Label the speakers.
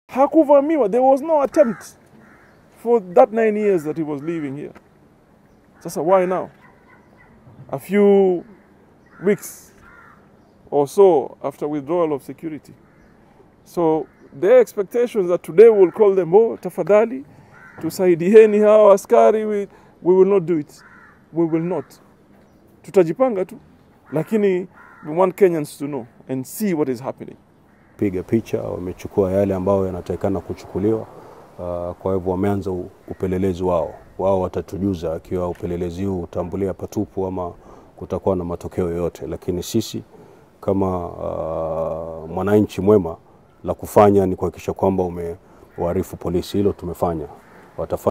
Speaker 1: Hakuvamiwa. There was no attempt for that nine years that he was living here. Sasa why now? A few weeks or so after withdrawal of security. So their expectations that today we'll call them, oh, tafadhali, tusaidieni hawa askari, we, we will not do it. We will not. Tutajipanga tu, lakini we want Kenyans to know and see what is happening.
Speaker 2: piga picha, wamechukua yale ambayo yanatakikana kuchukuliwa. Uh, kwa hivyo wameanza u- upelelezi wao. Wao watatujuza ikiwa upelelezi huu utambulia patupu ama kutakuwa na matokeo yoyote, lakini sisi kama uh, mwananchi mwema la kufanya ni kuhakikisha kwamba umewaarifu polisi, hilo tumefanya. Watafanya